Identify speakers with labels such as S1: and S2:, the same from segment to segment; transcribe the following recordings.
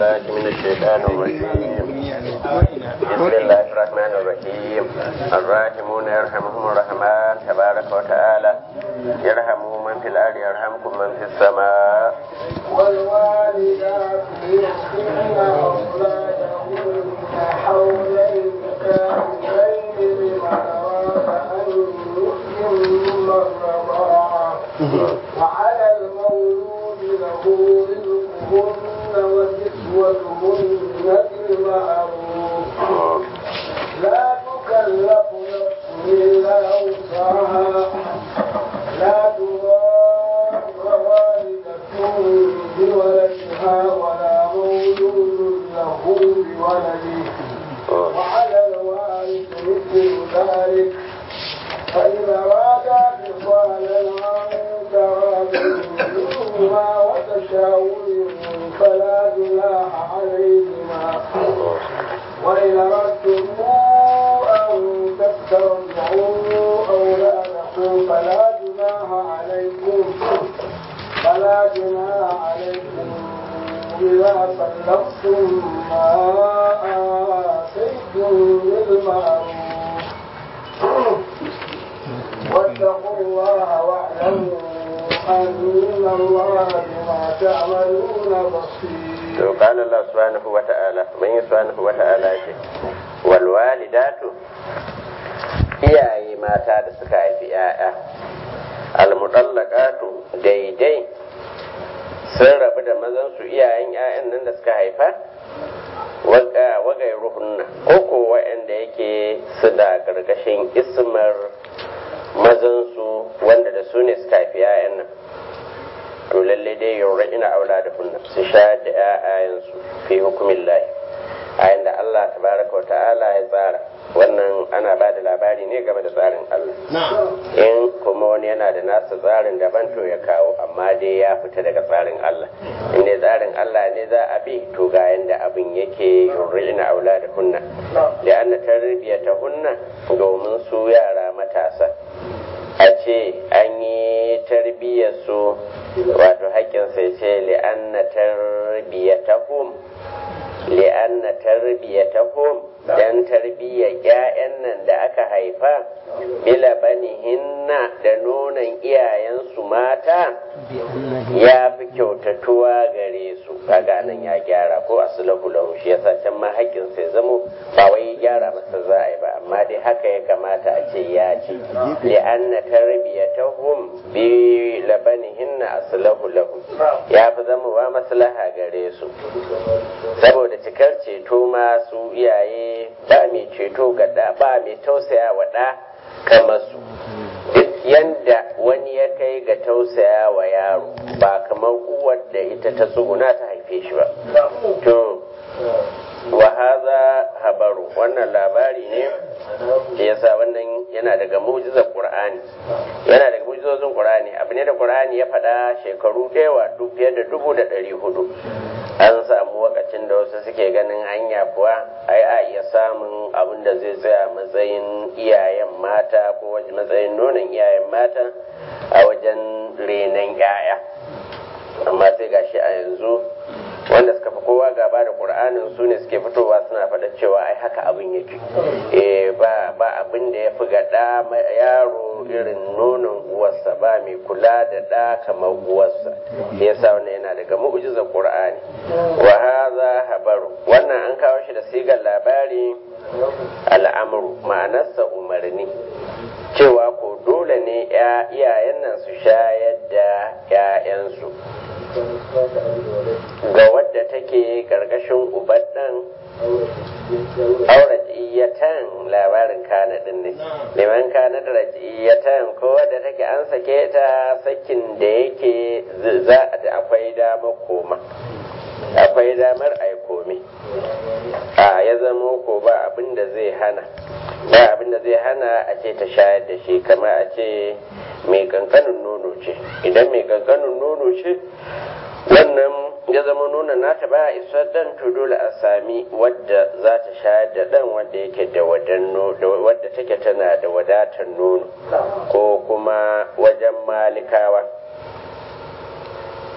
S1: بالله من الشيطان الرجيم بسم الله الرحمن الرحيم الراحمون يرحمهم الرحمن تبارك وتعالى يرحموا من في الأرض يرحمكم من في السماء
S2: والوالدات يحسن أولادهن حولين كاملين لمن أراد أن يتم الرضاعة وعلى المولود له رزقهن وكسوتهن بالمعروف لا تكلف نفس إلا وسعها لا تضار والدة بولدها ولا مولود له بولده وعلى الوارث مثل ذلك فإذا أرادا فصالا عن تراد منهما وتشاور فلا جناح عليهما وإن أردتم أن تسترجعوا أولادكم فلا جناح عليكم فلا جناح عليكم إذا سلفتم ما آتيتم بالمعروف واتقوا الله واعلموا أن الله بما تعملون بصير
S1: to qala Allah subhanahu wa ta'ala man subhanahu wa ta'ala ce wal walidatu iyaye mata da suka haifi yaya al mutallaqatu daidai sun rabu da mazan su iyayen yayan nan da suka haifa wagai ruhunna ko ko wa'anda yake su da gargashin ismar mazan su wanda da su ne suka haifi yayan nan to lalle dai yaura ina aula da hunna su shayar da ƴaƴayensu fi hukumin lahi a da Allah tabaraka wa ta'ala ya tsara wannan ana ba da labari ne game da tsarin Allah in kuma wani yana da nasa tsarin daban to ya kawo amma dai ya fita daga tsarin Allah in dai tsarin Allah ne za a bi to ga yanda abin yake ina aula da hunna da an tarbiyyata hunna domin su yara matasa a ce an yi tarbiyyar su wato haƙƙin sai ce li'anna tarbiyyatahum li'anna tarbiyyatahum dan tarbiyyar ƴaƴan nan da aka haifa bila banihinna da nonon iyayensu mata ya fi kyautatuwa gare su kaga nan ya gyara ko aslahu lahu shi yasa can ma haƙƙin sai zamo ba wai gyara masa za a yi ba amma dai haka ya kamata a ce ya ce li'anna tarbiyatahum bi labanihinna aslahu lahu ya fi zamowa maslaha gare su saboda cikar ceto ma su iyaye ba mai ceto ga da ba mai tausaya wa da kamar su duk yanda wani ya kai ga tausaya wa yaro ba kamar uwar da ita ta tsuguna ta haife shi ba to wa haza habaru wannan labari ne da yasa wannan yana daga mu'jizar qur'ani yana daga mu'jizozin qur'ani abu ne da qur'ani ya faɗa shekaru ɗewa duk fiye da dubu da ɗari hudu an samu wakacin da wasu suke ganin hanya kuwa ai a iya samun abin da zai tsaya matsayin iyayen mata ko wajen matsayin nonon iyayen mata a wajen renon 'ya'ya amma sai gashi a yanzu wanda suka fi kowa gaba da ƙur'anin su ne suke fitowa suna faɗa cewa ai haka abin yake eh ba ba abin da ya fi ga ɗa yaro irin nonon uwarsa ba mai kula da ɗa kamar uwarsa yasa wannan yana daga mu'jizar ƙur'ani wa hadha habaru wannan an kawo shi da sigar labari al'amru ma'anarsa umarni cewa ko dole ne iyayen nan su shayar da 'ya'yansu ga wadda take karkashin ubandan aurajiyatan labarin kana din ne liman kana da rajiyatan ko wadda take an sake ta sakin da yake za da akwai damar koma akwai damar ai komi a ya zama ko ba abin da zai hana ba abin da zai hana a ce ta shayar da shi kama a ce mai kankanin nono ce idan mai kankanin nono ce wannan ya zama nuna nata ba isa dan to dole a sami wadda za ta shayar da dan wadda yake da wadda take tana da wadatar nono ko kuma wajen malikawa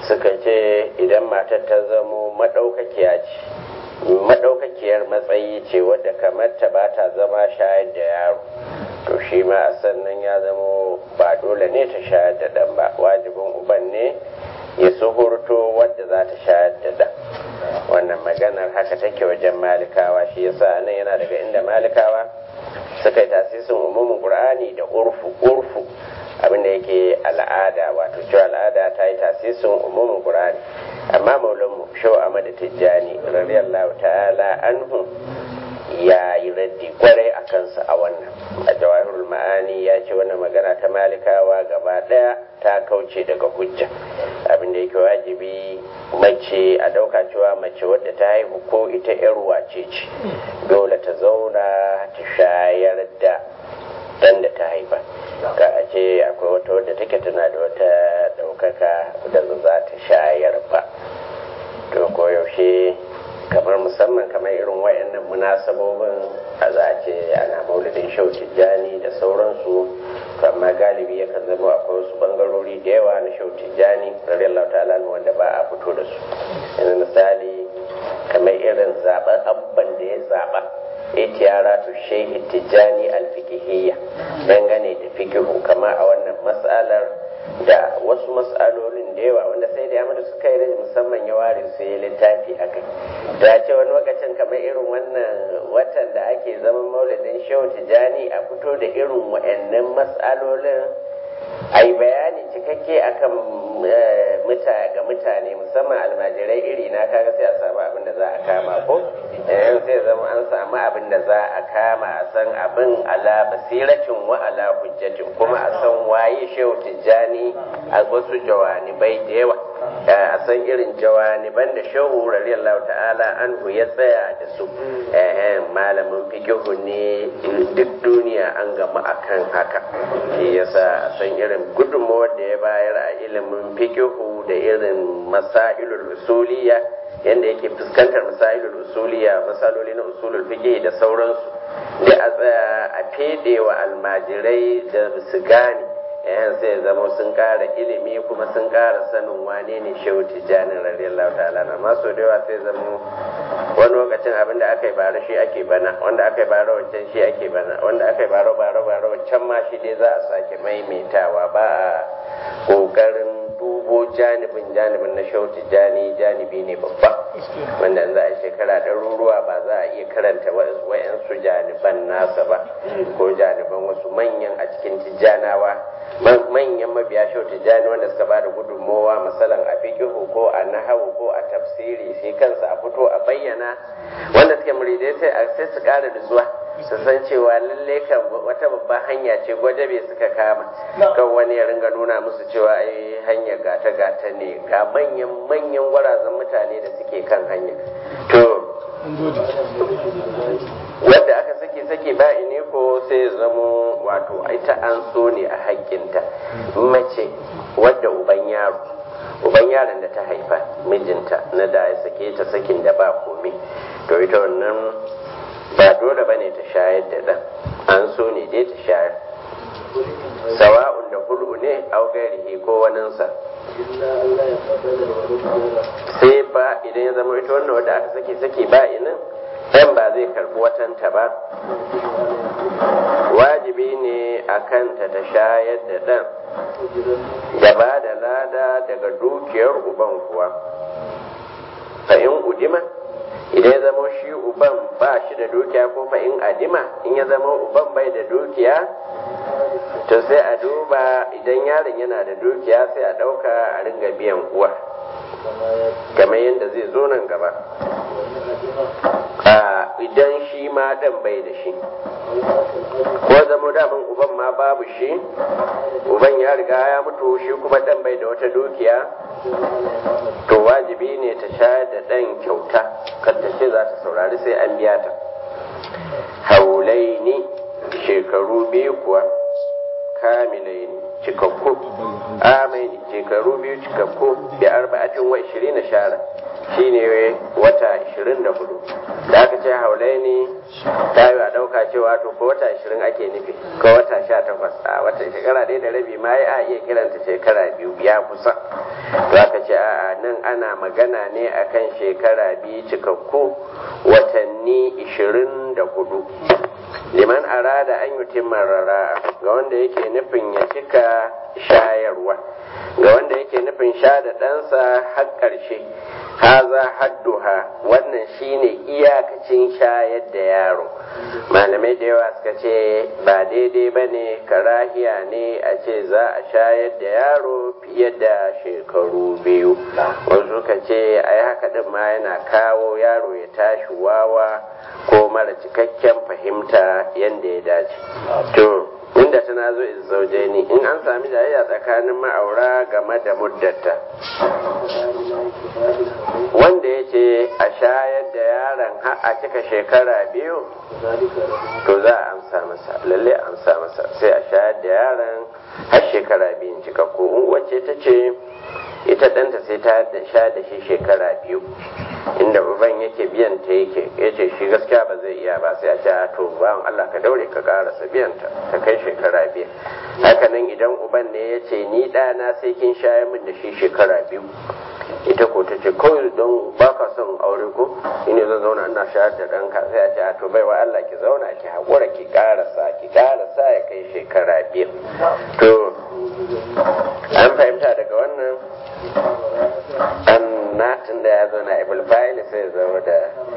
S1: suka ce idan matar ta zamo maɗaukakiya ce maɗaukakiyar matsayi ce wadda kamar ta ba ta zama shayar da yaro to shi ma a sannan ya zamo ba dole ne ta shayar da ɗan ba wajibin uban ne ya suhurto wadda za ta shayar da ɗan wannan maganar haka take wajen malikawa shi yasa nan yana daga inda malikawa suka yi tasisin umumin qur'ani da urfu urfu abinda yake al'ada wato cewa al'ada ta yi tasisin umumin qur'ani amma maulanmu shau ahmad tijjani radiyallahu ta'ala anhu ya yi raddi kwarai a kansa a wannan a jawahirul ma'ani ya ce wannan magana ta malikawa gaba daya ta kauce daga hujja abinda yake wajibi mace a dauka cewa mace wadda ta haihu ko ita yar wace ce dole ta zauna ta shayar da dan da ta haifa ka a ce akwai wata wadda take tana da wata daukaka da za ta shayar ba to koyaushe kamar musamman kamar irin wayannan munasabobin a za a ce ana maulidin shau tijjani da sauransu to amma galibi yakan zama akwai wasu bangarori da yawa na shau tijjani radiyallahu ta'ala wanda ba a fito da su yanzu misali kamar irin zaben abban da ya zaba itiyaratu shehi tijjani alfikihiyya dangane da fikihu kama a wannan matsalar da wasu matsalolin da yawa wanda sai da yamma suka yi musamman ya ware su yi littafi a kai da ce wani lokacin kamar irin wannan watan da ake zaman maulidin shehu tijjani a fito da irin wa'annan matsalolin a yi bayani cikakke akan ga mutane musamman almajirai iri na kaga sai a samu abin da za a kama ko yan sai zama an samu abin da za a kama a san abin ala basiratin wa ala hujjatin kuma a san waye shehu tijjani a wasu jawanibai da yawa a san irin jawaniban da shehu radiyallahu ta'ala anhu ya tsaya da su malamin fikihu ne duk duniya an gama akan haka shi yasa a san irin gudunmawar da ya bayar a ilimin fikihu da irin masailul usuliya yadda yake fuskantar masailul usuliya masaloli na usulul fiqh da sauransu da a tsaya a fede wa almajirai da su gane yayan sai zama sun kara ilimi kuma sun kara sanin wane ne shehu tijjanin radiyallahu ta'ala na maso da yawa sai zama wani lokacin abin da aka yi bara shi ake bana wanda aka yi bara wancan shi ake bana wanda aka yi bara bara bara wancan ma shi dai za a sake maimaitawa ba a kokarin dubo janibin janibin na shehu tijjani janibi ne babba wanda za a shekara ɗaruruwa ba za a iya karanta wa'yansu janiban nasa ba ko janiban wasu manyan a cikin tijjanawa manyan mabiya shau tijjani wanda suka ba da gudunmowa masalan a fikihu ko a nahawu ko a tafsiri sai kansa a fito a bayyana wanda suke muridai sai a sai su kara da zuwa su san cewa lalle kan wata babban hanya ce gwajabe suka kama kan wani ya ringa nuna musu cewa ai hanya gata gata ne ga manyan manyan gwarazan mutane da suke kan hanya to wadda aka sake sake ba ne ko sai zamo wato ita an so ne a haƙƙinta mace wadda uban yaro uban yaron da ta haifa mijinta na da ya sake ta sakin da ba komai to ita wannan ba dole bane ta shayar da ɗan an so ne dai ta shayar sawa'un da hulu ne au gairihi ko waninsa sai ba idan ya zama ita wannan wadda aka sake sake ba inin ɗan ba zai karɓi watanta ba wajibi ne a kanta ta shayar da ɗan da ba da lada daga dukiyar uban kuwa fa in udima idan ya zama shi uban ba shi da dukiya ko fa in adima in ya zama uban bai da dukiya to sai a duba idan yaron yana da dukiya sai a ɗauka a ringa biyan uwa kamar yadda zai zo nan gaba idan shi ma ɗan bai da shi ko zama daman uban ma babu shi uban ya riga ya mutu shi kuma ɗan bai da wata dukiya to wajibi ne ta shayar da ɗan kyauta kadda ce za ta saurari sai an biya ta haulai ne shekaru biyu kuwa kamilai ne cikakku amaini shekaru biyu cikakku da arba'atin wa ishirin na shara shine wata ishirin da hudu da aka ce haulai ne ta yi a ɗauka cewa to ko wata ishirin ake nufi ko wata sha takwas a wata shekara ɗaya da rabi ma ya iya kiranta shekara biyu ya kusa to aka ce a'a nan ana magana ne akan shekara biyu cikakku watanni ishirin da hudu liman arada an yi rara ga wanda yake nufin ya cika shayarwa ga wanda yake nufin sha da ɗansa har ƙarshe haza hadduha wannan shine iyakacin shayar da yaro malamai da yawa suka ce ba daidai ba ne karahiya ne a ce za a shayar da yaro fiye da shekaru biyu wasu suka ce ai haka din ma yana kawo yaro ya tashi wawa ko mara cikakken fahimta yadda ya dace to inda tana zo zauje ni in an sami jayayya tsakanin ma'aura game da muddata wanda ya ce a shayar da yaron har a cika shekara biyu to za a amsa masa lalle a amsa masa sai a shayar da yaron har shekara biyun cika ko in wacce ta ce ita ɗanta sai ta sha da shi shekara biyu inda uban yake biyan ta yake ya ce shi gaskiya ba zai iya ba sai a ce to bawan Allah ka daure ka karasa biyan ta ta kai shekara biyu haka nan idan uban ne ya ce ni ɗana sai kin shayar min da shi shekara biyu ita ko ta ce kawai don ba ka son aure ko ine zan zauna ina shayar da ɗanka sai a ce to bai wa Allah ki zauna ki haƙura ki karasa ki karasa ya kai shekara biyu to an fahimta daga wannan an natin da ya zo na ibul fa'il sai zama da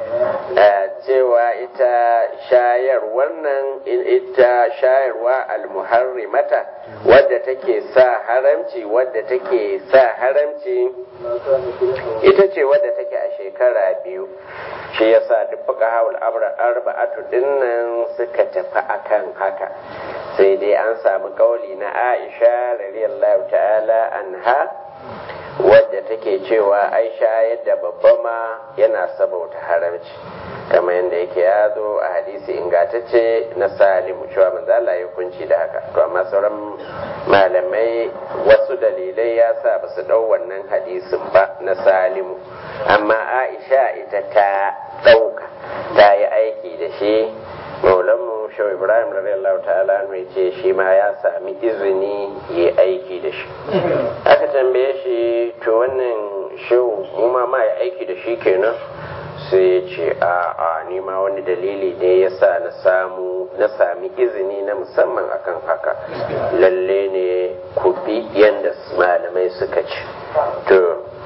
S1: cewa ita shayar wannan ita shayarwa almuharrimata wadda take sa haramci wadda take sa haramci ita ce wadda take a shekara biyu shi yasa duk fuka hawul arba'atu dinnan suka tafi akan haka sai dai an samu kauli na aisha radiyallahu ta'ala anha wadda take cewa aisha yadda babba ma yana sabauta haramci kamar yadda yake ya zo a hadisi ingatacce na salimu cewa manzo Allah ya kunci da haka to amma sauran malamai wasu dalilai ya sa ba su dau wannan hadisin ba na salimu amma aisha ita ta dauka ta yi aiki da shi maulanmu shau ibrahim radiyallahu ta'ala mai ce shi ma ya sami izini ya aiki da shi aka tambaye shi to wannan shau mu ma ma ya aiki da shi kenan sai ya ce a a ni ma wani dalili ne ya sa na samu na sami izini na musamman akan haka lalle ne ku bi yadda malamai suka ce to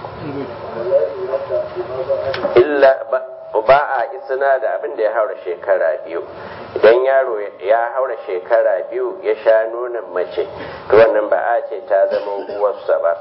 S1: illa ba ba a isina da abin da ya haura shekara biyu idan yaro ya haura shekara biyu ya sha nonon mace to wannan ba a ce ta zama uwarsa ba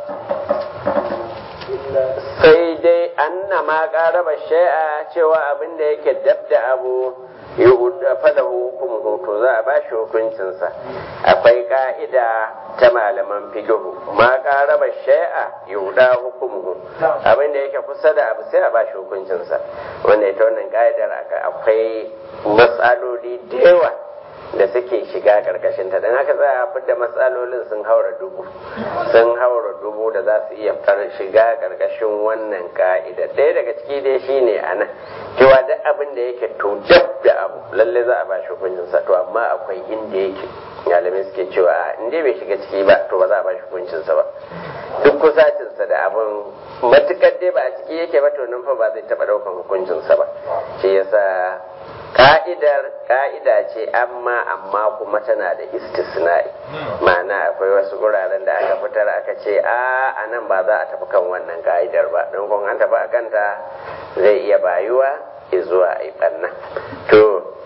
S1: sai dai anna ma ƙaraba shai'a cewa abin da yake dab da abu fada hukum to za a bashi hukuncinsa akwai ka'ida ta malaman fikihu ma ƙaraba shai'a yuda hukumu abin da yake kusa da abu sai a bashi hukuncinsa wanda ita wannan ka'idar akwai matsaloli da yawa da suke shiga karkashin ta don haka za a fidda matsalolin sun haura dubu sun haura dubu da za su iya shiga karkashin wannan ka'ida ɗaya daga ciki dai shine a nan cewa duk abin da yake to dab da abu lalle za a ba shi hukuncin sa to amma akwai inda yake malamai suke cewa in dai bai shiga ciki ba to ba za a ba shi hukuncin sa ba duk kusacin sa da abin matukar dai ba a ciki yake ba to nan fa ba zai taba daukan hukuncin sa ba shi yasa ka'idar ka'ida ce amma amma kuma tana da istisna'i ma'ana akwai wasu guraren da aka fitar aka ce a a nan ba za a tafi kan wannan ka'idar ba don kun an tafi a kanta zai iya bayuwa zuwa a yi ɓanna to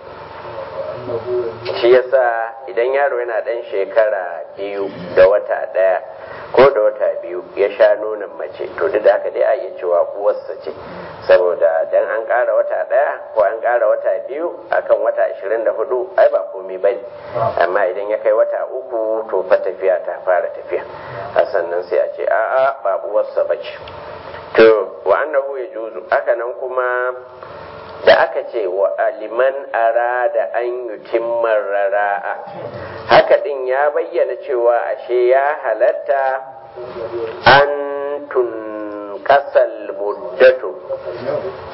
S1: shi yasa idan yaro yana ɗan shekara biyu da wata ɗaya ko da wata biyu ya sha nonon mace to duk da haka dai a iya cewa uwarsa ce saboda dan an ƙara wata ɗaya ko an ƙara wata biyu akan wata ashirin da hudu ai ba komai ba amma idan ya kai wata uku to fa tafiya ta fara tafiya a sannan sai a ce a'a ba uwarsa ba ce to wa annahu ya juzu haka nan kuma da aka ce wa aliman arada an yutimman rara'a haka din ya bayyana cewa ashe ya halatta an tun kasal muddatu a rage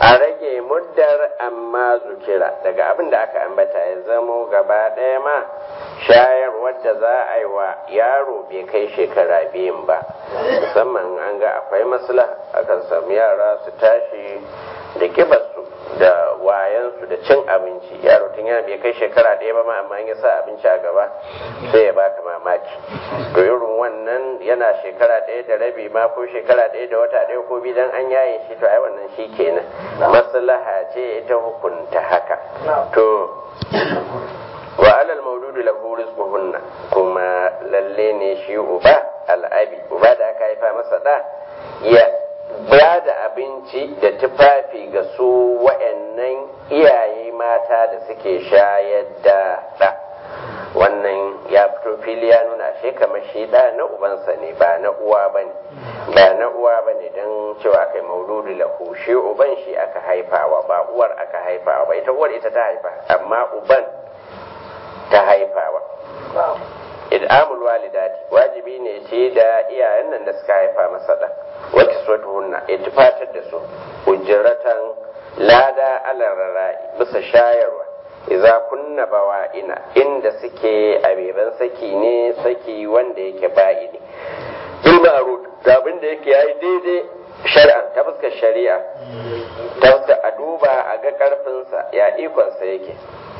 S1: rage muddar amma zukira daga abin da aka ambata ya zamo gaba ɗaya ma shayarwar da za a yi wa yaro bai kai shekara biyun ba musamman an ga akwai masla akan samu yara su tashi da kibarsu da wayansu da cin abinci yaro tun yana bai kai shekara ɗaya ba ma amma ya sa abinci a gaba sai ya baka mamaki to irin wannan yana shekara ɗaya da rabi ma ko shekara ɗaya da wata ɗaya ko bidan an yaye shi to ai wannan shi kenan maslaha ce ita hukunta haka to wa alal maududu lahu rizquhunna kuma lalle ne shi uba al'abi uba da aka haifa masa da ya ba da abinci da tufafi ga su wa'annan iyaye mata da suke shayar da ɗa wannan ya fito fili ya nuna shi kamar shi ɗa na ubansa ne ba na uwa ba ne ba na uwa ba ne don cewa kai mauludu lahu shi uban shi aka haifawa ba uwar aka haifawa ba ita uwar ita ta haifa amma uban ta haifawa id'amul walidati wajibi ne shi da iyayen nan da suka haifa masa da wa kiswatuhunna ittifatar da su ujratan lada alarara bisa shayarwa idza kunna bawa'ina inda suke abeban saki ne saki wanda yake ba'i ne bil ma'ruf da abin da yake yayi daidai shar'an ta fuskar shari'a ta fuskar a duba a ga karfinsa ya ikonsa yake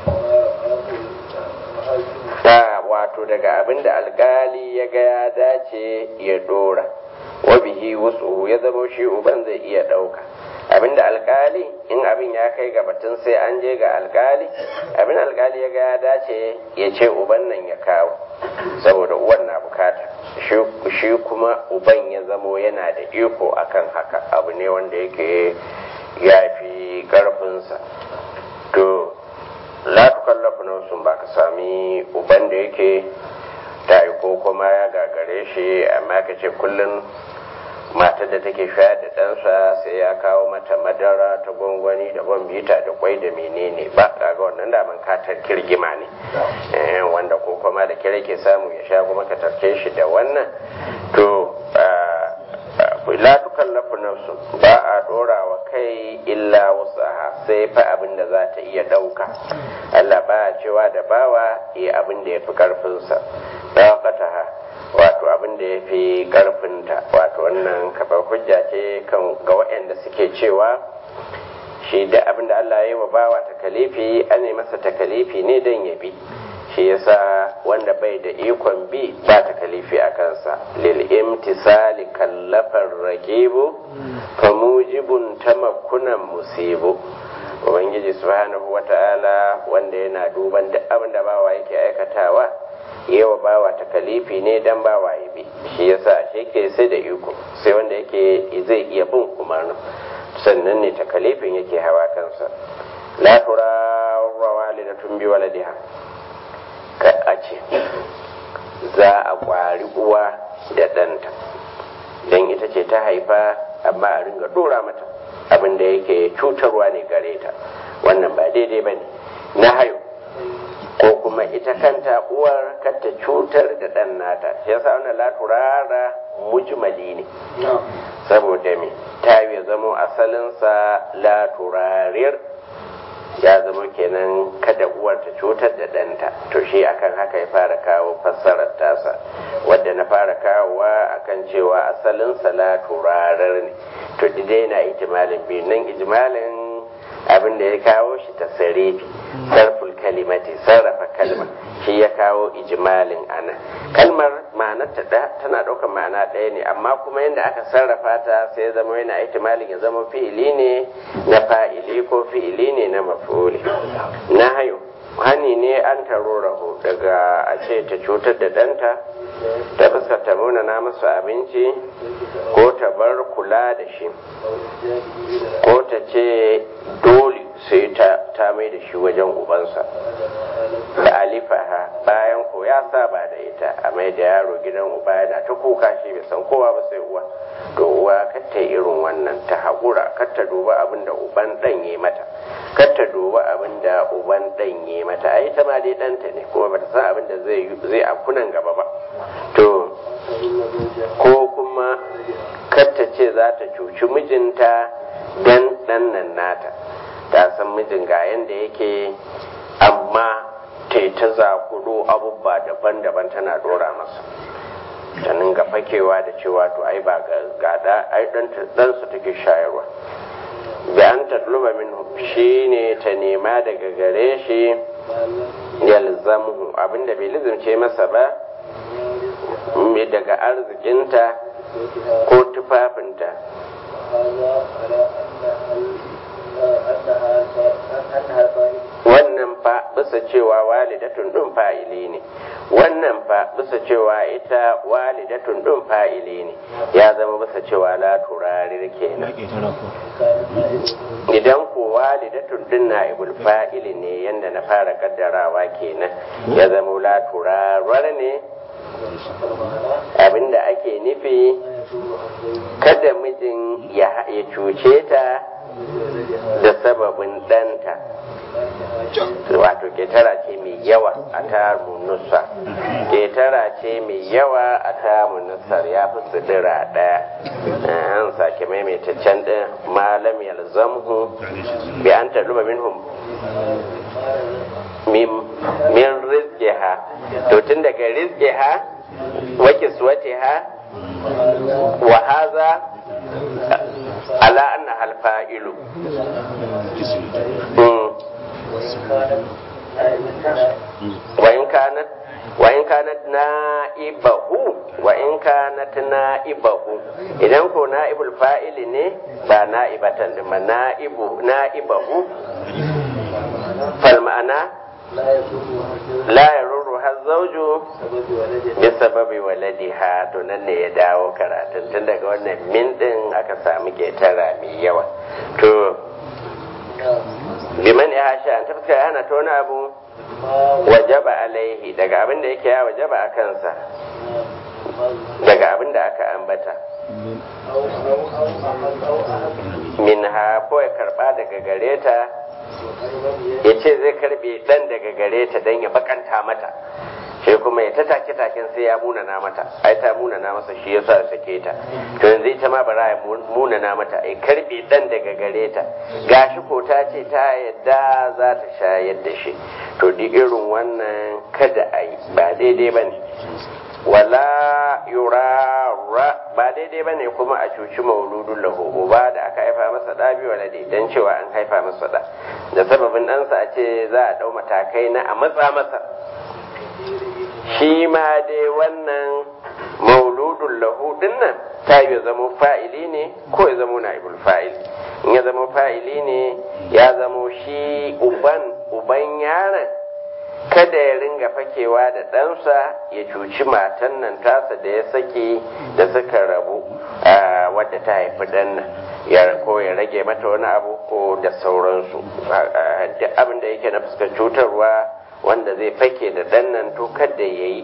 S1: ta wato daga abin da alkali ya ga ya dace ya dora wa bihi wasu ya zama shi uban zai iya ɗauka abin da alkali in abin ya kai ga batun sai an je ga alkali abin alkali ya ga ya dace ya ce uban nan ya kawo saboda uwan na bukata shi kuma uban ya zamo yana da iko akan haka abu ne wanda yake ya fi karfinsa to la tukallafu nafsun ba ka sami uban da yake ta yi ko kuma ya gagare shi amma ka ce kullum matar da take shayar da ɗansa sai ya kawo mata madara ta gwangwani da bita da kwai da menene ba kaga wannan daman katar kirgima ne wanda ko kuma da kira ke samu ya sha kuma ka tarke shi da wannan to la tukallafu nafsu ba a dora wa kai illa wasaha sai fa abin da za ta iya dauka Allah ba cewa da bawa yi abin da ya fi karfinsa daqataha wato abin da ya fi karfinta wato wannan kafar hujja ce kan ga waɗanda suke cewa shi da abin da Allah ya yi wa bawa takalifi an yi masa takalifi ne don ya bi shi yasa wanda bai da ikon bi ba ta kalifi a kansa lil imtisali kallafar rakibu fa mujibun tamakkunan musibu ubangiji subhanahu wata'ala wanda yana duban duk abin da bawa yake aikatawa yawa bawa ta kalifi ne dan bawa ya bi shi yasa shi ke sai da iko sai wanda yake zai iya bin umarnin sannan ne ta kalifin yake hawa kansa la turawa walidatun bi waladiha a ce za a kwari uwa da ɗanta don ita ce ta haifa amma a ringa dora mata abin da yake cutarwa ne gare ta wannan ba daidai ba ne na hayo ko kuma ita kanta uwar kanta cutar da ɗan nata shi yasa wannan laturara mujmali ne saboda me ta yi zamo asalinsa laturarir ya zama kenan kada uwar ta cutar da ɗanta to shi akan haka ya fara kawo fassarar tasa wadda na fara kawowa akan cewa asalin salatu rarar ne to dai na ijimalin biyu nan ijimalin abin da ya kawo shi ta sarifi sarful kalimati sarrafa kalma shi ya kawo ijimalin ana kalmar ma'anarta tana ɗaukar ma'ana ɗaya ne amma kuma yadda aka sarrafa ta sai ya zama yana ihtimalin ya zama fi'ili ne na fa'ili ko fi'ili ne na maf'uli na hayo hani ne an taro raho daga a ce ta cutar da ɗanta ta fuskar ta na masa abinci ko ta bar kula da shi ko ta ce dole sai ta mai da shi wajen ubansa da alifaha bayan ko ya saba da ita a mai da yaro gidan uba yana ta kuka shi bai san kowa ba sai uwa to uwa kar ta irin wannan ta haƙura kar ta duba abin da uban ɗan yi mata kar ta duba abin da uban ɗan yi mata ai ta ma dai ɗanta ne kuma bata san abin da zai zai akunan gaba ba to ko kuma kar ta ce za ta cuci mijinta dan ɗan nan nata ta san mijin ga yanda yake amma ta ta zakuro abubuwa daban-daban tana dora masa ta ninga fakewa da cewa to ai ba ga da ai ɗansu take shayarwa bi an tatluba min shi ne ta nema daga gare shi yalzamuhu abinda bai lizimce masa ba daga arzikinta ko tufafinta wannan fa bisa cewa walidatun ɗin fa'ili ne wannan fa bisa cewa ita walidatun ɗin fa'ili ne ya zama bisa cewa la turarir kenan idan ko walidatun ɗin na ibul fa'ili ne yanda na fara kaddarawa kenan ya zama la turarar ne abinda ake nufi kada mijin ya cuce ta da sababin ɗanta wato ketara ce mai yawa a tamu nusa ketara ce mai yawa a tamu nusar ya fi sidira ɗaya an sake maimaita can ɗin malam yalzamhu bi an taluba minhum min rizqiha to tun daga rizqiha wa kiswatiha wa hadha ala anna hal fa'ilu wa in kanat wa in kanat na'ibahu wa in kanat na'ibahu idan ko na'ibul fa'ili ne ba na'ibatan da na'ibu na'ibahu fal ma'ana la yaruru har zauju bi sababi waladiha to nan ne ya dawo karatun tun daga wannan min din aka samu ketara mai yawa to liman ya hasha an tafka hana ta wani abu wajaba alaihi daga abin da yake ya wajaba a kansa daga abin da aka ambata min ha ko ya karba daga gare ta ya ce zai karbe dan daga gare ta don ya bakanta mata sai kuma ya ta take taken sai ya munana mata ai ta munana masa shi yasa ya sake ta to yanzu ita ma bara ya munana mata ai karbe dan daga gare ta gashi ko ta ce ta yadda za ta shayar da shi to duk irin wannan kada a yi ba daidai bane wala yurara ba daidai bane kuma a cuci mauludun lahu uba da aka haifa masa da bi walade dan cewa an haifa masa da da sababin ɗansa a ce za a ɗau matakai na a matsa masa shi ma dai wannan mauludun lahu dinnan ta yi zama fa'ili ne ko ya zama na'ibul fa'il in ya zama fa'ili ne ya zama shi uban uban yaron kada ya ringa fakewa da ɗansa ya cuci matan nan tasa da ya saki da suka rabu wadda ta haifi ɗan nan ya ko ya rage mata wani abu ko da sauransu duk abin da yake na fuskar cutarwa wanda zai fake da ɗan nan to kada ya yi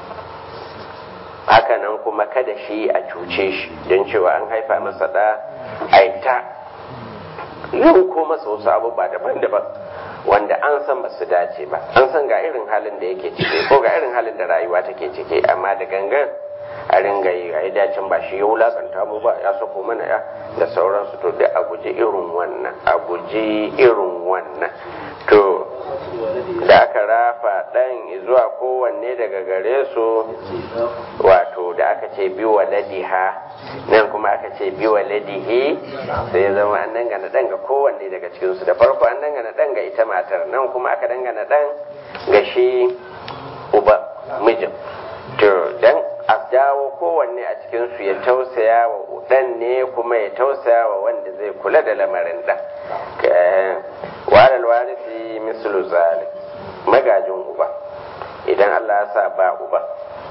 S1: hakanan kuma kada shi a cuce shi don cewa an haifa masa ɗa aita yanko masa wasu abubuwa daban-daban wanda an san ba su dace ba an san ga irin halin da yake ciki ko ga irin halin da rayuwa take ciki amma da gangan a ringa yi a dacin ba shi ya wulakanta mu ba ya sako mana ya da sauransu to da a guji irin wannan a guji irin wannan to da aka rafa ɗan zuwa kowanne daga gare su wato da aka ce bi waladiha nan kuma aka ce bi waladihi sai ya zama an dangana ɗan ga kowanne daga cikinsu da farko an dangana ɗan ga ita matar nan kuma aka dangana ɗan ga shi uba mijin to dan a dawo kowanne a cikinsu ya tausaya wa ɗan ne kuma ya tausaya wa wanda zai kula da lamarin ɗan walal warisi mislu zalim magajin uba idan Allah ya sa ba uba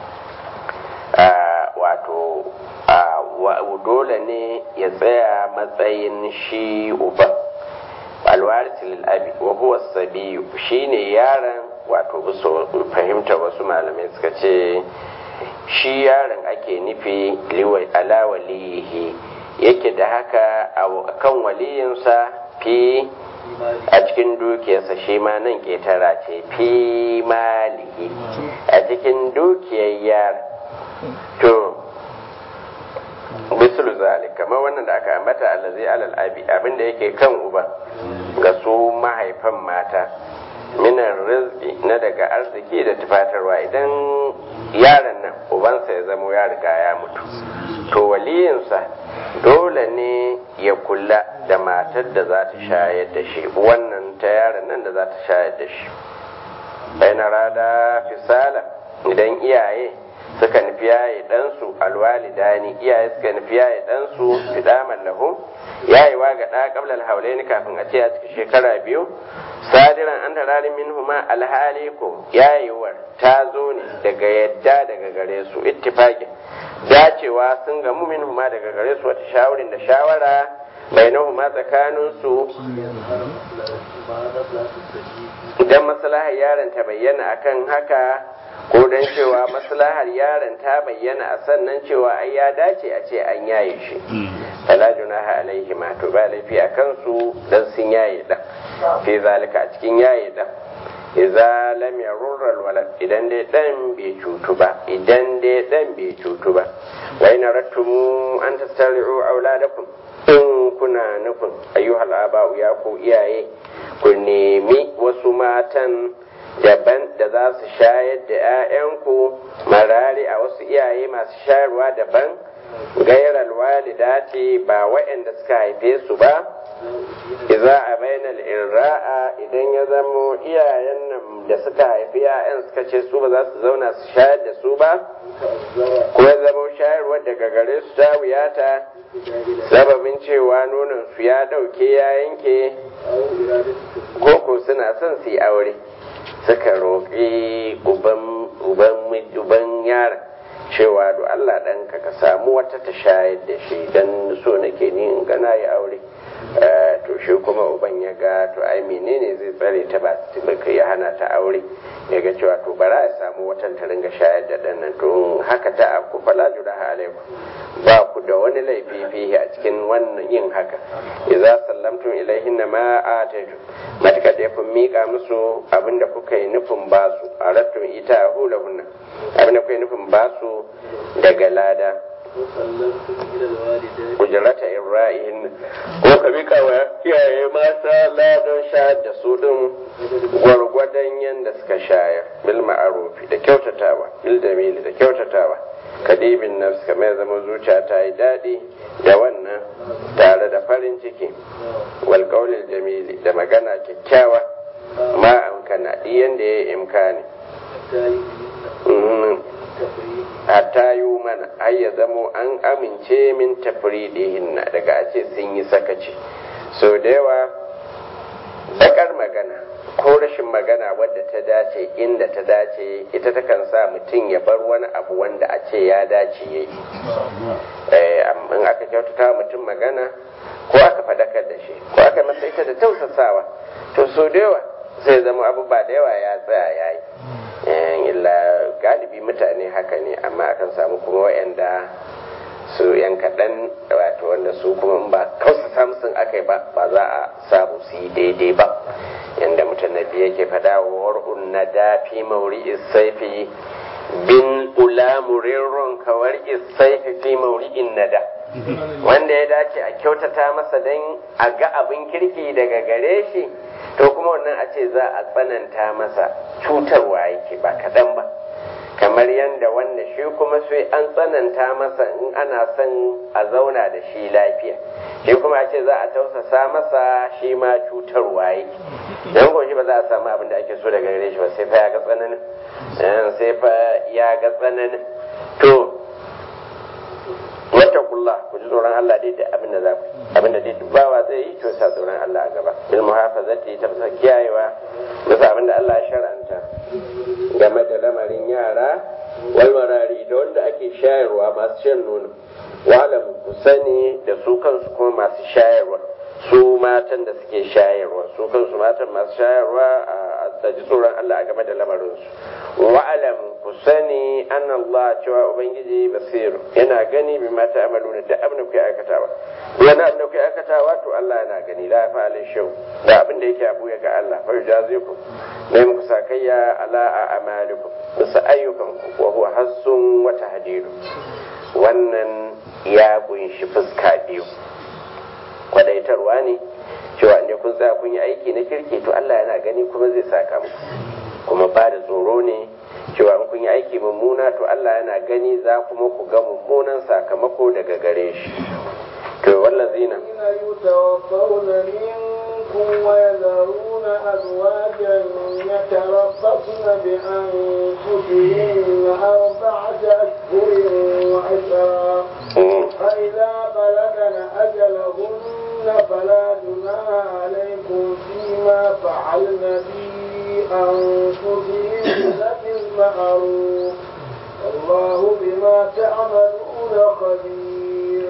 S1: wato dole ne ya tsaya matsayin shi uba alwarisi lil'abi wa huwa sabiyu shine yaron wato bisa fahimta wasu malamai suka ce shi yaron ake nufi ala waliyihi yake da haka a kan waliyinsa fi a cikin dukiyarsa shi ma nan ƙetara ce fi malihi a cikin dukiyar yar to mislu zalik kamar wannan da aka ambata allazi alal abi abinda yake kan uba ga su mahaifan mata minan rizki na daga arziki da tufatarwa idan yaron nan ubansa ya zamo ya riga ya mutu to waliyinsa dole ne ya kula da matar da za ta shayar da shi wannan ta yaron nan da za ta shayar da shi bayan rada fisala idan iyaye suka nufi yaye ɗansu alwalidani iyaye suka nufi yaye ɗansu fidaman lahu yayewa ga ɗa ƙablar haulaini kafin a ce a cikin shekara biyu sadiran an tararin min huma alhali ko yayewar ta zo ne daga yadda daga gare su ittifaqin dacewa sun gamu min huma daga gare su wata shawarin da shawara bainahuma tsakanin su idan maslahar yaron ta bayyana akan haka ko dan cewa maslahar yaron ta bayyana a sannan cewa ai ya dace a ce an yaye shi fala junaha alaihi ma to ba laifi a kansu dan sun yaye dan fi zalika a cikin yaye dan idza lam yarurra alwalad idan dai dan bai cutu ba idan dai dan bai cutu ba wa in rattumu an tastari'u auladakum in kuna nufin ayyuhal aba'u ya ku iyaye ku nemi wasu matan daban da za su shayar da 'ya'yanku marari a wasu iyaye masu shayarwa daban gairar walidati ba waɗanda suka haife su ba iza a bainal irra'a idan ya zamo iyayen nan da suka haifi 'ya'yan suka ce su ba za su zauna su shayar da su ba ko ya zamo shayarwar daga gare su ta wuyata sababin cewa nonon su ya ɗauke ya yanke ko suna son su yi aure suka roƙi uban yaron cewa do Allah ɗanka ka samu wata ta shayar da shi don so nake ni in gana ya aure to shi kuma uban ya ga to ai menene zai tsare ta ba su ya hana ta aure ya ga cewa to bara ya samu watan ta ringa shayar da ɗan nan to haka ta aku fala junaha alaikum ba ku da wani laifi fihi a cikin wannan yin haka idza sallamtum ilaihinna ma ataitu matka da kun mika musu abinda kuka yi nufin ba su arattum ita hulahunna abinda kuka yi nufin ba su daga lada kujerata ibrahim ko ka mika wa iyaye mata ladan shayar da su din gwargwadon yadda suka shayar bil ma'arufi da kyautatawa bil damili da kyautatawa kadibin nafs kamar zama zuciya ta yi daɗi da wannan tare da farin ciki wal jamili da magana kyakkyawa ma amkana yanda ya yi imkani hatta yi mana har ya zamo an amince min tafridihinna daga a ce sun yi sakaci so da yawa bakar magana ko rashin magana wadda ta dace inda ta dace ita takan sa mutum ya bar wani abu wanda a ce ya dace ya yi in aka kyautata mutum magana ko aka fadakar da shi ko aka masa ita da tausasawa to so da yawa sai zama abu ba da yawa ya tsaya ya yi illa galibi mutane haka ne amma akan samu kuma wa'anda su yan kaɗan wato wanda su kuma ba kausa samsun aka yi ba ba za a samu su yi daidai ba yadda mutanabbi yake faɗa wa war'un na dafi mauri isaifi bin ula murirron kawar isaifi fi mauri'in nada wanda ya dace a kyautata masa don a ga abin kirki daga gare shi to kuma wannan a ce za a tsananta masa cutarwa yake ba kaɗan ba kamar yadda wanda shi kuma sai an tsananta masa in ana son a zauna da shi lafiya shi kuma a ce za a tausasa masa shi ma cutarwa yake don ko shi ba za a samu abin da ake so daga gare shi ba sai fa ya ga tsananin sai fa ya ga tsananin to wata kulla ku ji tsoron Allah dai da abin da za ku abin da dai dubawa zai yi to sa tsoron Allah a gaba bil muhafazati ta fasa kiyayewa bisa abin da Allah ya shar'anta game da lamarin yara wal marari da wanda ake shayarwa masu shan nono wa'alam ku sani da su kansu kuma masu shayarwa su matan da suke shayarwa su kansu matan masu shayarwa a ji tsoron Allah a game da lamarinsu wa'alam ku sani an Allah cewa ubangiji basiru yana gani bi mata amalu da abin da kuke aikatawa wani abin da kuke aikatawa to Allah yana gani la fa alai shau da abin da yake abu ya ga Allah fa yujazikum ne muku sakayya ala a amalikum bisa ayyukan ku wa huwa hassun wa tahdidu wannan ya kunshi fuska biyu kwadaitarwa ne cewa inda kun tsaya kun yi aiki na kirki to Allah yana gani kuma zai saka muku kuma ba da tsoro ne cewa in kun yi aiki mummuna to Allah yana gani za kuma ku ga mummunan sakamako daga gare shi to wallazina
S2: يتوفون منكم ويذرون أزواجا يتربصن بأنفسهن أربعة أشهر وعشرا فإذا بلغن أجلهن فلا جناح عليكم فيما فعلن في أنفسهن بالمعروف والله بما تعملون خبير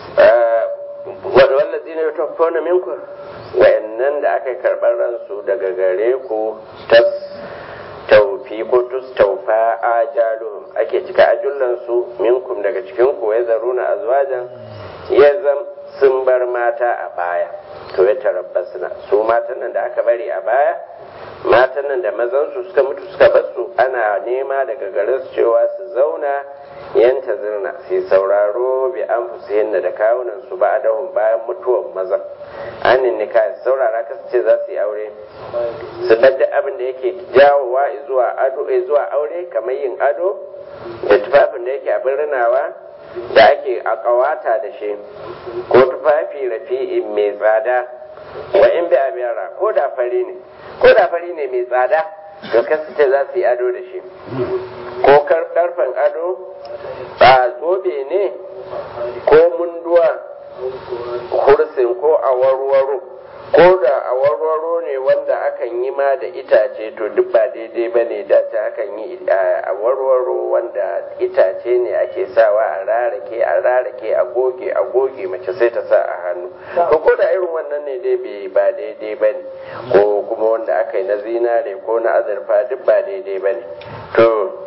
S1: wallazi ne tabbana minku wa'annan da aka karɓar ransu daga gare ku tas taufi ko tus taufa ajaluhum ake cika ajullansu minkum daga cikin ku ya zaruna azwajan ya zam sun bar mata a baya to ya tarabbasna su matan nan da aka bari a baya matan nan da mazansu suka mutu suka basu ana nema daga gare su cewa su zauna yanta zirna su sauraro bi an fusihin da kawunan su ba dahun bayan mutuwan mazan an nika saurara kasu ce za su yi aure su da abin da yake jawowa zuwa ado zuwa aure kamar yin ado da tufafin da yake abin rinawa da ake a kawata da shi ko tufafi rafi'in mai tsada wa in bi abiyara ko da fari ne ko da fari ne mai tsada to kasu ce za su yi ado da shi ko karfan ado ba zobe ne ko munduwa kursin ko a warwaro ko da a warwaro ne wanda akan yi ma da itace to duk ba daidai ba ne da ta akan yi a warwaro wanda itace ne ake sawa a rarake a rarake a goge a goge mace sai ta sa a hannu to ko da irin wannan ne dai ba daidai ba ne ko kuma wanda aka yi na zinare ko na azurfa duk ba daidai ba ne to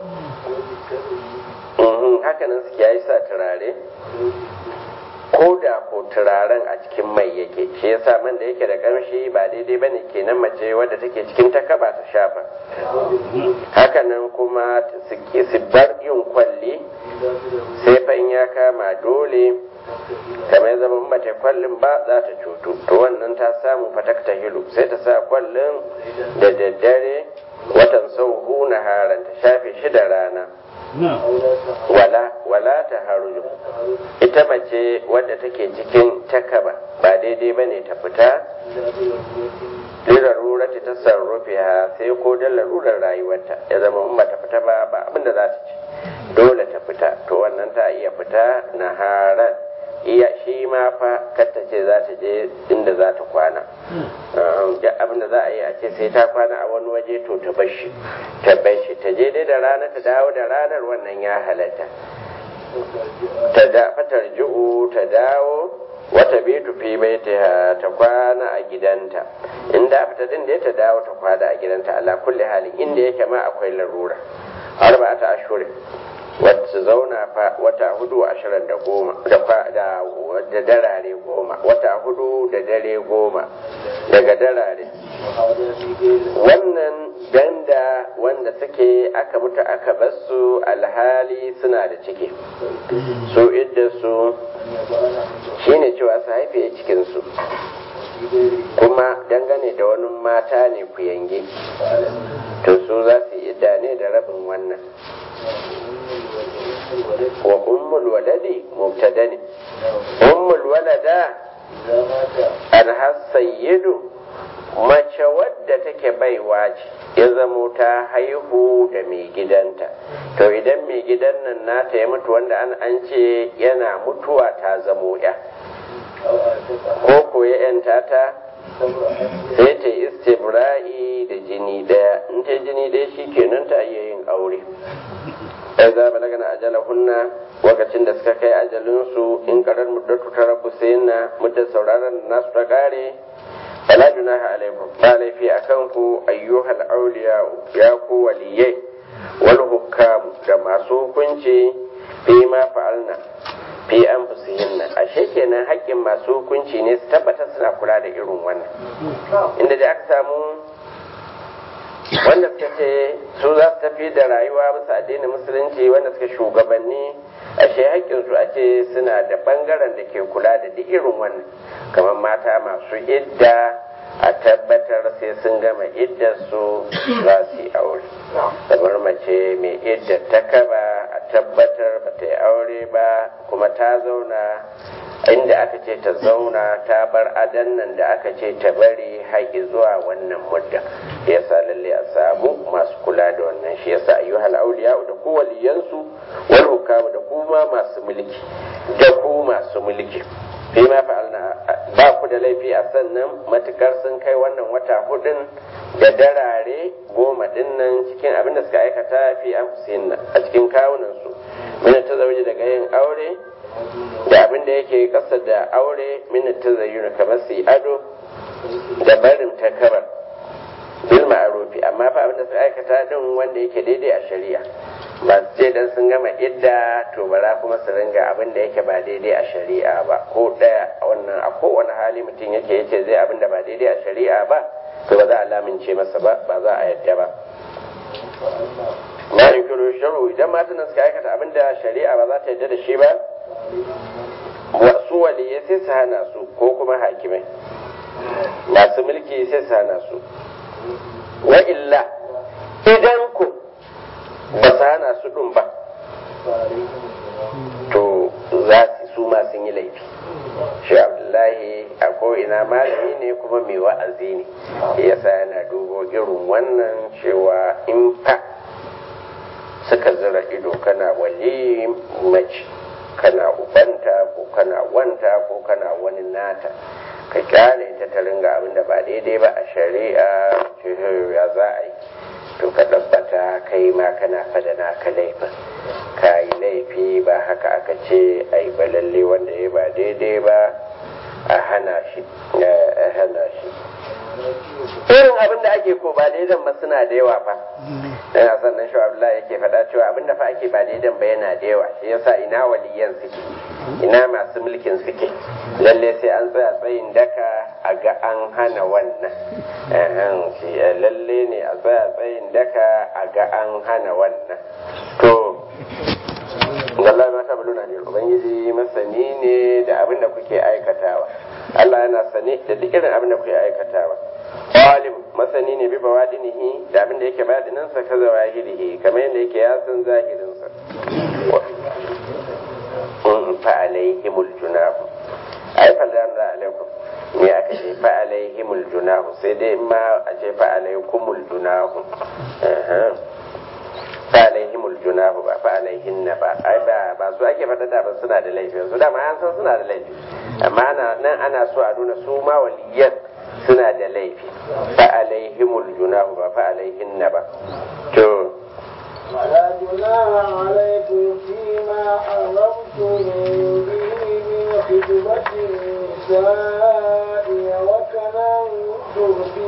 S1: hakanan suke yi sa turare ko da ko turaren a cikin mai yake shi yasa man da yake da kamshi ba daidai bane kenan mace wadda take cikin takaba ta shafa hakanan kuma su bar yin kwalli sai fa in ya kama dole kamar zama mace kwallin ba za ta cutu to wannan ta samu fatakta hilu sai ta sa kwallin da daddare watan sau na haran ta shafe shi da rana wala wala ta haruju ita mace wadda take cikin takaba ba daidai ba ne ta fita lirarura ta tasarrufi ha sai ko da larurar rayuwarta ya zama in ba ta fita ba ba abin da za ta ci dole ta fita to wannan ta iya fita na haran iya shi ma fa katta ce za ta je inda za ta kwana duk abin da za a yi a ce sai ta kwana a wani waje to ta bashi ta bashi ta je dai da rana ta dawo da ranar wannan ya halatta ta da fatar ju'u ta dawo wata bitu fi baitiha ta kwana a gidanta inda fita din da ta dawo ta kwana a gidanta ala kulli halin inda yake ma akwai larura arba'ata ashhurin wata zauna fa wata hudu ashirin da goma da darare goma wata hudu da dare goma daga darare wannan danda wanda suke aka mutu aka basu alhali suna da ciki su idda su shine cewa su haife cikinsu kuma dangane da wani mata ne ku yange to su za su yi idda ne da rabin wannan wa ummul waladi mubtada ne ummul walada alhasayyidu mace wadda take baiwa ce ya zamo ta haihu da mai gidanta to idan mai gidan nan nata ya mutu wanda an an ce yana mutuwa ta zamo ya ko ko ya yanta ta sai ta istibra'i da jini daya in ta jini daya shi kenan ta iya yin aure ai za ba daga ajalahunna lokacin da suka kai ajalinsu in karar muddatu ta rabu sai na muddar sauraron nasu ta kare fala junaha alaikum ba laifi akan ku ayyuhal auliya ya ku waliyai wal hukam da masu hukunci fi ma fa'alna fi an fusihinna ashe kenan haƙƙin masu hukunci ne su tabbatar suna kula da irin wannan inda da aka samu wanda suka ce su za su tafi da rayuwa bisa addinin musulunci wanda suka shugabanni ashe haƙƙinsu a ce suna da ɓangaren da ke kula da duk irin wannan kamar mata masu idda a tabbatar sai sun gama iddarsu za su yi aure kamar mace mai iddar ta kaba a tabbatar ba ta yi aure ba kuma ta zauna inda aka ce ta zauna ta bar adan nan da aka ce ta bari haƙi zuwa wannan mudda yasa lalle a samu masu kula da wannan shi yasa ayyuhal auliya da ku waliyansu wal hukamu da kuma masu mulki da ku masu mulki fi ma fa'alna ba ku da laifi a sannan matukar sun kai wannan wata hudun da darare goma dinnan cikin abin da suka aikata fi anfusihin a cikin kawunan su min ta zauje daga yin aure da abin da yake kasa da aure min ta zayyuna kamar su ado da barin takabar bil ma'rufi amma fa abin da suka aikata din wanda yake daidai a shari'a ba su ce dan sun gama idda to bara kuma su ringa abin da yake ba daidai a shari'a ba ko daya a wannan a kowane hali mutum yake yace zai abin da ba daidai a shari'a ba to ba za a lamince masa ba ba za a yadda ba ma yukiru sharu idan matan suka aikata abin da shari'a ba za ta yadda da shi ba wasu waliyai sai su hana su ko kuma hakimai masu mulki sai su hana su wa illa idan ku ba su hana su ɗin ba to za su su ma sun yi laifi shi abdullahi a ko'ina malami ne kuma mai wa'azi ne yasa yana dubo irin wannan cewa in fa suka zira ido kana wali mace kana ubanta ko kana wanta ko kana wani nata ka kyale ta ta ringa abin da ba daidai ba a shari'a ya za a yi to ka tabbata kai ma kana fada naka laifin ka yi laifi ba haka aka ce a yi ba lalle wanda ya ba daidai ba a hana shi a hana shi irin abin da ake ko ba daidan ba suna da yawa fa dan a sannan shi Abdullahi yake faɗa cewa abin da fa ake ba daidan ba yana da yawa shi yasa ina waliyan suke ina masu mulkin suke lalle sai an tsaya tsayin daka a ga an hana wannan lalle ne a tsaya tsayin daka a ga an hana wannan to wallahi ma ta buluna ne ubangiji masani ne da abin da kuke aikatawa Allah yana sane da duk irin abin da kuke aikatawa alim masani ne bi bawadinihi da abin da yake badinan sa kaza wahirihi kamar yadda yake ya san zahirin sa fa alaihimul junahu ai fa da alaikum ne aka ce fa alaihimul junahu sai dai ma a ce fa alaikumul junahu fa alaihimul junahu ba fa alaihin na ba ai ba ba su ake faɗa da ba suna da laifi su da ma an san suna da laifi amma nan ana so a nuna su ma waliyan suna da laifi fa alaihimul junahu ba fa alaihin na ba to
S2: ولا جناح عليكم فيما حرمتم به من خطبة النساء وكننتم في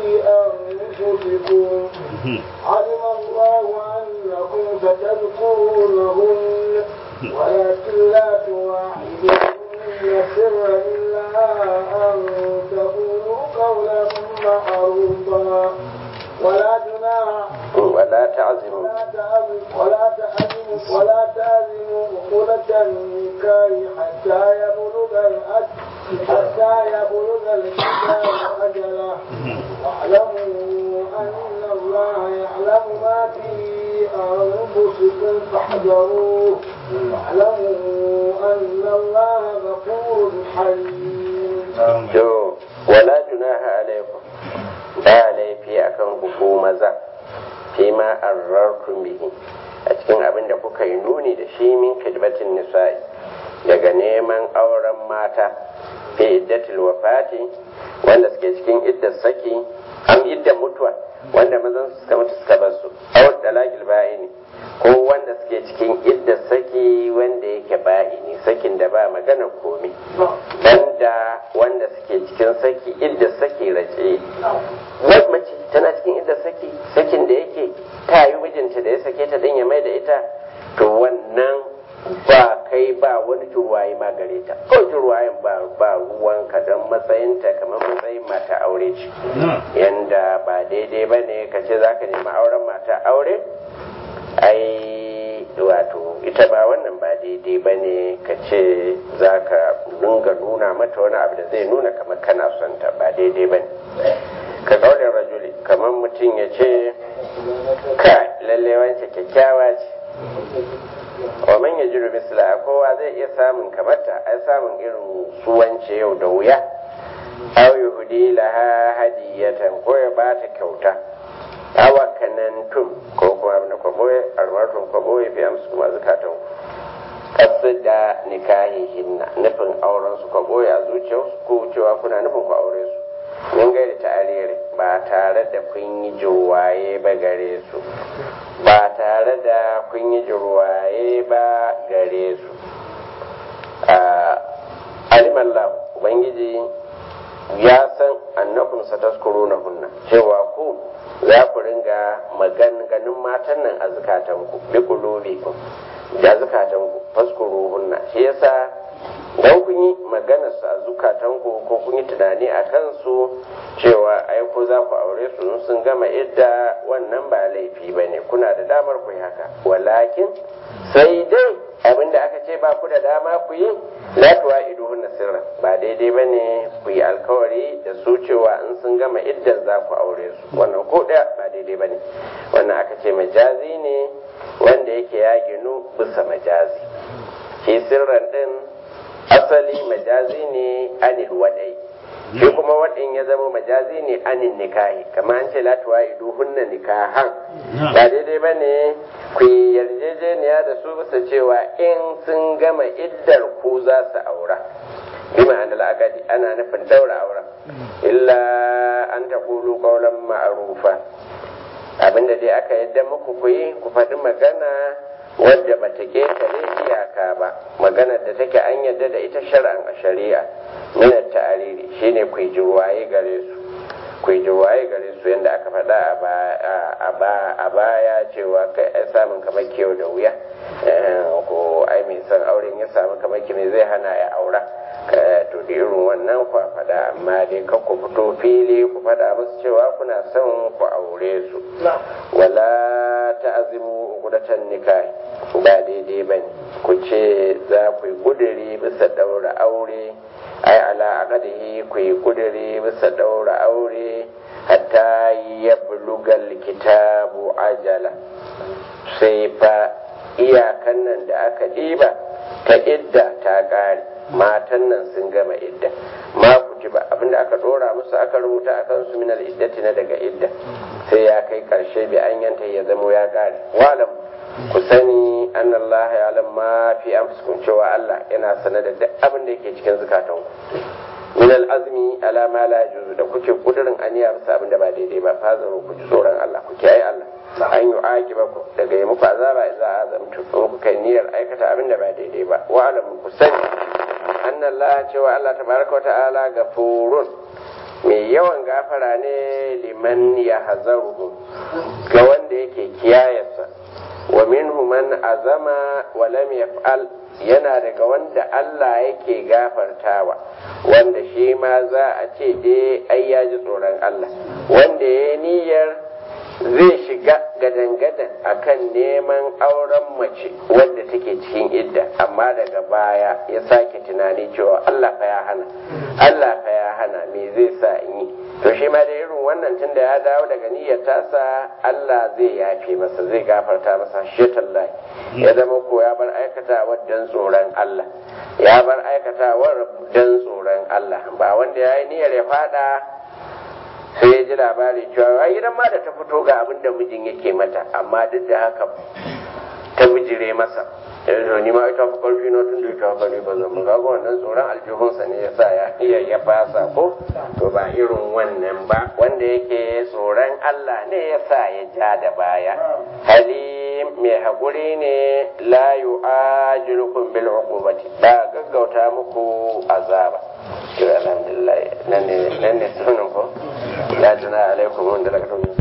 S2: أنفسكم علم الله أنكم ستذكرونهن ولكن لا تواعدوهن سرا إلا أن تقولوا قولا معروفا ولا جناح
S1: ولا تعزموا
S2: ولا تعزموا ولا تعزموا ولا تعزموا عقدة النكاح حتى يبلغ الأجل حتى يبلغ الكتاب أجله واعلموا أن الله يعلم ما في أنفسكم فاحذروه واعلموا أن الله غفور حليم.
S1: ولا جناح عليكم ba laifi akan ku maza fi ma arrartum bihi a cikin abin da kuka yi nuni da shi min khidbatin nisa'i daga neman auren mata fi iddatil wafati wanda suke cikin iddar saki an iddar mutuwa wanda mazan su suka mutu suka bar su awar dalagil ba'ini ko wanda suke cikin iddar saki wanda yake ba'ini sakin da ba magana komi banda wanda suke cikin saki iddar saki race wai mace tana cikin iddar saki sakin da yake ta yi mijinta da ya sake ta dan ya mai da ita to wannan ba kai ba wani jurwaye ma gare ta ko jurwayen ba ba ruwanka don matsayinta kamar matsayin mata aure ce yanda ba daidai ba ne ka ce za ka nemi auren mata aure ai wato ita ba wannan ba daidai ba ne ka ce za ka dinga nuna mata wani abu da zai nuna kamar kana son ta ba daidai ba ne ka kaulin rajuli kamar mutum ya ce ka lalle wance kyakkyawa ce wa man ya jiru misla kowa zai iya samun kamarta ai samun irin suwance yau da wuya aw yuhdi laha hadiyatan ko ya bata kyauta awa kanantum ko kuma abin da kwa boye almartun kwa boye fi amsu kuma zukatan kasu da nikahihinna nufin auren su kwa boye a zuciyarsu ko cewa kuna nufin ku aure su mun gaida ta'ariri ba tare da kun yi jirwaye ba gare su ba tare da kun yi jirwaye ba gare su alimallahu ubangiji ya san annakum sataskuru na hunna cewa ku za ku ringa maganganun matan nan a zukatanku bi kulubikum da zukatanku faskuru hunna shi yasa dan kun yi maganar su a zukatanku ko kun yi tunani a kansu cewa ai ko za ku aure su sun gama idda wannan ba laifi ba ne kuna da damar ku yi haka walakin sai dai abinda aka ce ba ku da dama ku yi la tuwa iduhun sirra ba daidai ba ne ku yi alkawari da su cewa in sun gama iddan za ku aure su wannan ko ɗaya ba daidai ba ne wannan aka ce majazi ne wanda yake ya ginu bisa majazi shi sirran din asali majazi ne anil wadai shi kuma waɗin ya zama majazi ne anin nikahi kamar an ce latuwa idu hunna nikahan ba daidai ba ne ku yi yarjejeniya da su bisa cewa in sun gama iddar ku za su aura bi ma'anar al'akadi ana nufin daura auren illa an ta kulu kaulan ma'arufa abinda dai aka yadda muku ku yi ku faɗi magana wadda ba ta ƙetare iyaka ba maganar da take an yadda da ita shar'an a shari'a minar ta'ariri shine ku yi jirwaye gare su ku yi jirwaye gare su yadda aka faɗa a baya cewa kai ai samun kamar kewa da wuya ko ai mai son auren ya samu kamar ki zai hana ya aura to da irin wannan ku faɗa amma dai kan ku fito fili ku faɗa musu cewa kuna son ku aure su wala ta'azimu uqdatan nikah ba daidai bane ku ce za ku yi kuduri bisa daura aure ai ala aqadihi ku yi kuduri bisa daura aure hatta yablugal kitabu ajala sai fa iyakan nan da aka ɗiba ta idda ta ƙare matan nan sun gama idda ma ku ji ba abinda aka dora musu aka rubuta a kansu min iddati na daga idda sai ya kai karshe bi an yanta ya zamo ya kare walam ku sani an Allah ya alam ma fi amsukum cewa Allah yana sanar da duk abin da yake cikin zukatanku min azmi ala ma la yajuzu da kuke kudurin aniya bisa abin da ba daidai ba fazaru ku ji tsoron Allah ku kiyaye Allah an yi aƙiba ku daga yi muku azaba za a zamtu in kuka niyyar aikata abin da ba daidai ba wa alam ku sani anna Allah cewa Allah tabaraka wa ta'ala gafurun mai yawan gafara ne liman ya hazaruhu ga wanda yake kiyayarsa wa minhu man azama wa lam yaf'al yana daga wanda Allah yake gafartawa wanda shi ma za a ce dai ai ya ji tsoron Allah wanda ya niyyar zai shiga gadan-gadan akan neman auren mace wadda take cikin idda amma daga baya ya sake tunani cewa Allah fa ya hana Allah fa ya hana me zai sa in yi to shi ma da irin wannan tunda ya dawo daga niyyar tasa Allah zai yafe masa zai gafarta masa shetallahi ya zama ko ya bar aikatawar dan tsoron Allah ya bar aikatawar dan tsoron Allah ba wanda ya yi niyyar ya fada sai ya ji labari cewa ai gidan ma da ta fito ga abin da mijin yake mata amma duk da haka ta bijire masa yanzu ni ma ita fi karfi na tun da ita haka ne ba zan ga wannan tsoron aljihunsa ne yasa ya iya ya fasa ko to ba irin wannan ba wanda yake tsoron Allah ne yasa ya ja da baya halim mai haƙuri ne la yu'ajilukum bil uqubati ba gaggauta muku azaba to alhamdulillah nan ne nan ne sunan ko ya tuna alaikum wanda daga